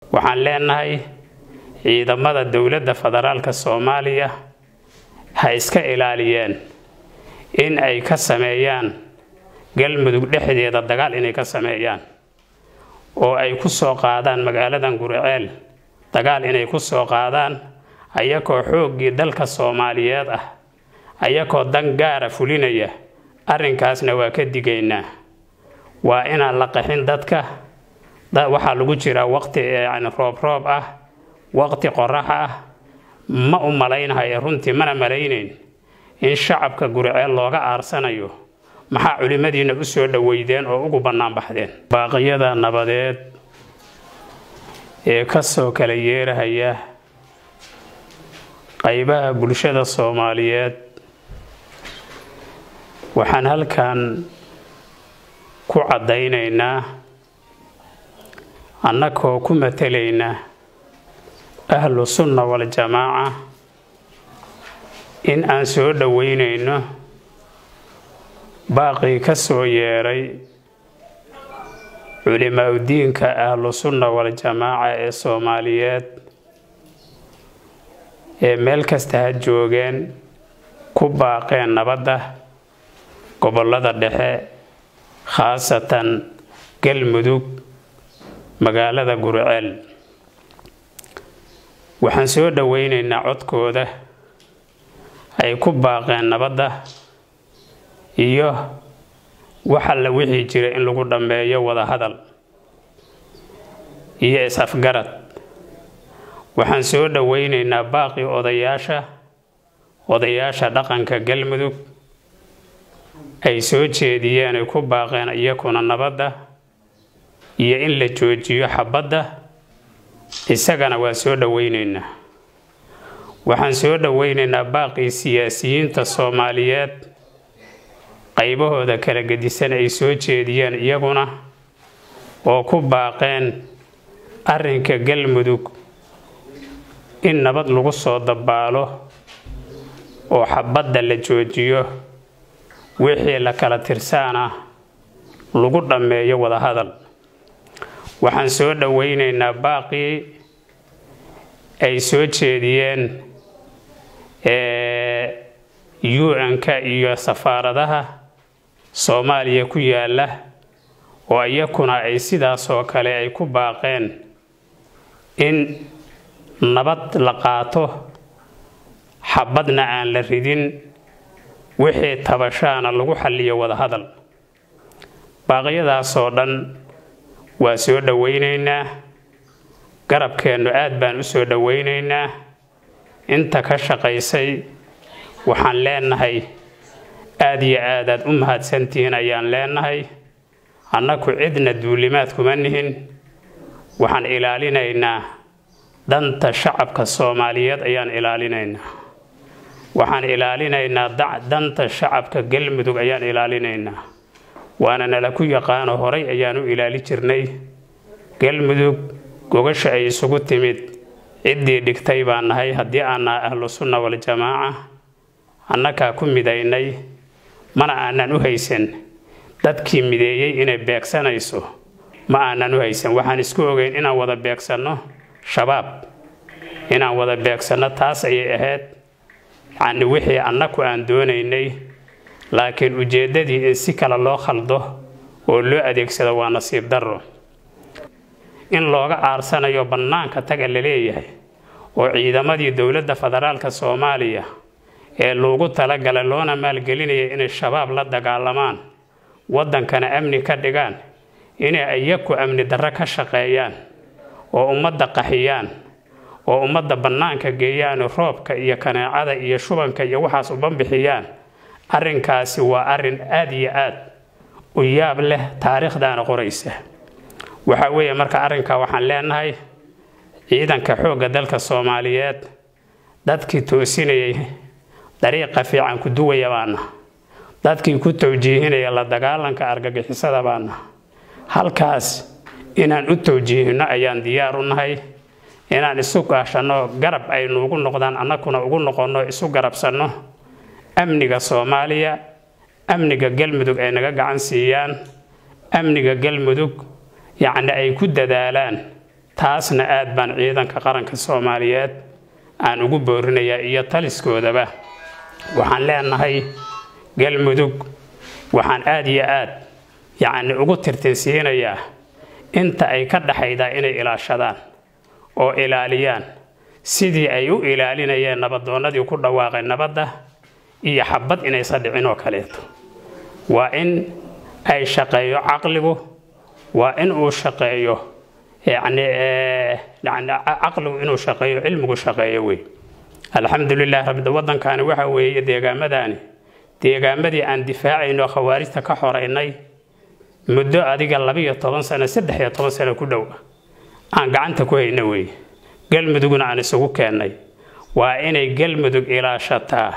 waxaan leenahay ciidamada dowladda federaalka soomaaliya ha iska ilaaliyeen in ay ka sameeyaan galmudug dhexdeeda dagaal inay ka sameeyaan oo ay ku soo qaadaan magaaladan guriceel dagaal inay ku soo qaadaan ayakoo xooggii dalka soomaaliyeed ah ayakoo dan gaara fulinaya arrinkaasna waa ka digaynaa waa inaan la qaxin dadka waxaa lagu jiraa waqti yani roob roob ah waqti qorax ah ma u malaynahayo runtii mana malaynayn in shacabka guriceel looga aarsanayo maxaa culimmadiina u soo dhoweydeen oo ugu bannaan baxdeen baaqiyada nabadeed ee ka soo kala yeerahaya qaybaha bulshada soomaaliyeed waxaan halkan ku caddaynaynaa annagoo ku matelaynaa ahlu sunna waljamaaca in aan soo dhoweynayno baaqii ka soo yeeray culimaa-udiinka ahlu sunna waljamaaca ee soomaaliyeed ee meel kasta ha joogeen ku baaqeen nabadda gobollada dhexe khaasatan galmudug magaalada guriceel waxaan soo dhoweynaynaa codkooda ay ku baaqeen nabadda iyo wax alla wixii jira in lagu dhammeeyo wadahadal iyo is-afgarad waxaan soo dhoweynaynaa baaqii odayaasha odayaasha dhaqanka galmudug ay soo jeediyeen ay ku baaqeen iyakuna nabadda iyo in la joojiyo xabadda isagana waa soo dhoweynaynaa waxaan soo dhoweynaynaa baaqii siyaasiyiinta soomaaliyeed qaybahooda kala gedisan ay soo jeediyeen iyaguna oo ku baaqeen arrinka galmudug in nabad lagu soo dabaalo oo xabadda la joojiyo wixii la kala tirsaana lagu dhammeeyo wadahadal waxaan soo dhoweynaynaa baaqii ay soo jeediyeen un-ka iyo safaaradaha soomaaliya ku yaala oo iyakuna ay sidaasoo kale ay ku baaqeen in nabad la qaato xabadna aan la ridin wixii tabashaana lagu xalliyo wadahadal baaqyadaasoo dhan waa soo dhoweynaynaa garabkeennu aad baan u soo dhoweynaynaa inta ka shaqaysay waxaan leenahay aad iyo aadaad u mahadsantihiin ayaan leenahay annaku cidna duulimaad kuma nihin waxaan ilaalinaynaa danta shacabka soomaaliyeed ayaan ilaalinaynaa waxaan ilaalinaynaa danta shacabka galmudug ayaan ilaalinaynaa waana nala ku yaqaano horay ayaan u ilaali jirnay galmudug gogasha ay isugu timid ciddii dhigtay baan nahay haddii aan nahay ahlu sunna waljamaaca annagaa ku midaynay mana aanan u haysan dadkii mideeyey inay beegsanayso ma aanan u haysan waxaan isku ogeyn inaan wada beegsanno shabaab inaan wada beegsanno taas ayay ahayd yacni wixii annaku aan doonaynay laakiin ujeeddadii in si kale loo khaldo oo loo adeegsado waa nasiib darro in looga aarsanayo bannaanka taga la leeyahay oo ciidamadii dowladda federaalka soomaaliya ee loogu talagalay loona maalgelinaya inay shabaab la dagaalamaan waddankana amni ka dhigaan inay iyaku amni darro ka shaqeeyaan oo ummadda qaxiyaan oo ummadda bannaanka geeyaan roobka iyo kaneecada iyo shubanka iyo waxaas u banbixiyaan arrinkaasi waa arrin aad iyo aad u yaab leh taariikhdaana qoraysa waxa weeye marka arrinkaa waxaan leenahay ciidanka xoogga dalka soomaaliyeed dadkii toosinayay dariiqa fiican ku duwaya baana dadkii ku tawjiihinaya la dagaalanka argagixisada baana halkaas inaan u tawjiihino ayaan diyaar u nahay inaan isu gaashanno garab ay nuugu noqdaan annakuna ugu noqonno isu garabsanno amniga soomaaliya amniga galmudug ay naga gacan siiyaan amniga galmudug yacni ay ku dadaalaan taasna aad baan ciidanka qaranka soomaaliyeed aan ugu boorinayaa iyo taliskoodaba waxaan leenahay galmudug waxaan aad iyo aad yacni ugu tirtirsiinayaa inta ay ka dhaxaydaa inay ilaashadaan oo ilaaliyaan sidii ay u ilaalinayeen nabadoonnadii ku dhawaaqay nabadda iyo xabad inaysan dhicin oo kaleeto waa in ay shaqeeyo caqligu waa in uu shaqeeyo yacni yani caqligu inuu shaqeeyo cilmigu shaqeeyo wey alxamdulilah rabbi waddankaani waxa weeye deegaamadaani deegaamadii aan difaacayno khawaarijta ka xoraynay muddo adiga labiyo toban sano saddex iyo toban sano ku dhow aan gacanta ku hayno wey galmudugna aan isugu keennay waa inay galmudug ilaashataa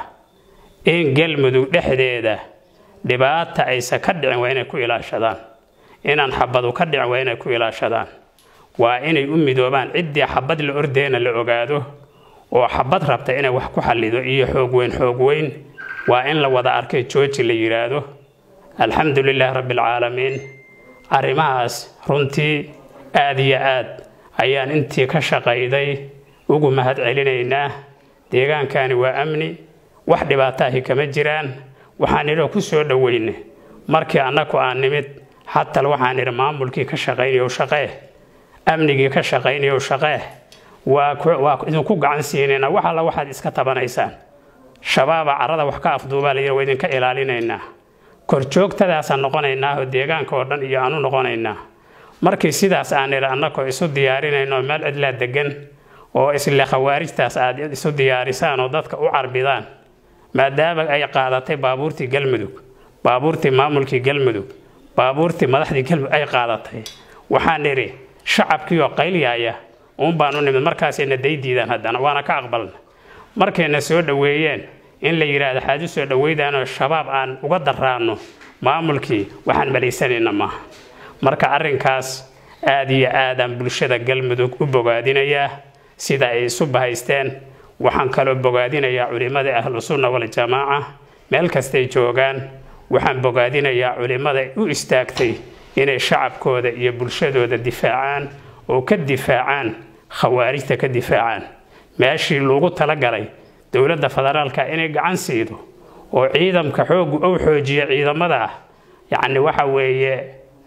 in galmudug dhexdeeda dhibaata aysa ka dhicin waa inay ku ilaashadaan inaan xabadu ka dhicin waa inay ku ilaashadaan waa inay u midoobaan ciddii xabad la ordeena la ogaado oo xabad rabta inay wax ku xallido iyo xoog weyn xoog weyn waa in la wada arkay jooji la yidhaahdo alxamdu lilaahi rabbialcaalamiin arrimahaas runtii aad iyo aad ayaan intii ka shaqayday ugu mahad celinaynaa deegaankani waa amni wax dhibaataahi kama jiraan waxaan idhoo ku soo dhoweyne markii annaku aan nimid xatal waxaan idhi maamulkii ka shaqaynayow shaqee amnigii ka shaqaynayow shaqee waa idinku gacan siinayna wax alla waxaad iska tabanaysaan shabaaba carada wax ka afduubaa layidhi waa idinka ilaalinaynaa korjoogtadaasaan noqonaynaa oo deegaanka oo dhan iyo aanu noqonaynaa markii sidaas aan idhi annakoo isu diyaarinayno meel cidlaa degan oo isle khawaarijtaas aad isu diyaarisaan oo dadka u carbidaan maadaama ay qaadatay baabuurtii galmudug baabuurtii maamulkii galmudug baabuurtii madaxdii galmudug ay qaadatay waxaan idhi shacabkiioo qaylyaaya uun baan u nimid markaasayna daydiidaan haddana waana ka aqbalna markayna soo dhoweeyeen in la yidhaahdo xaad u soo dhoweydaanoo shabaab aan uga daraanno maamulkii waxaan malaysanayna maaha marka arrinkaas aad iyo aadaan bulshada galmudug u bogaadinayaa sida ay isu bahaysteen waxaan kaloo bogaadinayaa culimmada ahlusunna waljamaaca meel kastay joogaan waxaan bogaadinayaa culimmada u istaagtay inay shacabkooda iyo bulshadooda difaacaan oo ka difaacaan khawaarijta ka difaacaan meeshii loogu talagalay dowladda federaalka inay gacan siido oo ciidamka xoogu ou xoojiya ciidamada ah yacni waxa weeye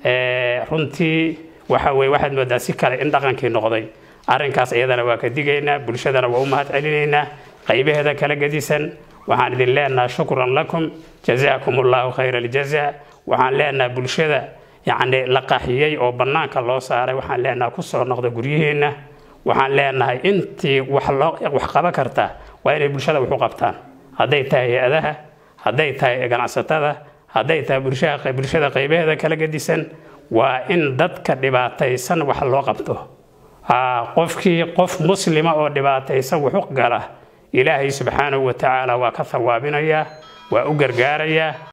runtii waxa weye waxaad moodaa si kale in dhaqankii noqday arrinkaas iyadana waa ka digaynaa bulshadana waa u mahad celinaynaa qaybaheeda kala gedisan waxaan idin leenaha shukran lakum jazaakum allahu khayra aljaza waxaan leenaha bulshada yacni la qaxiyey oo bannaanka loo saaray waxaan leenaha kusoo noqda guryaheenna waxaan leenahay intii wax loo wax qaban karta waa inay bulshada wax u qabtaan hadday tahay hay-adaha hadday tahay ganacsatada hadday tahay bulshada qaybaheeda kala gedisan waa in dadka dhibaataysan wax loo qabto qofkii qof muslima oo dhibaataysan wuxu gala ilaahay subxaanahu wa tacaala waa ka hawaabinayaa waa u gargaarayaa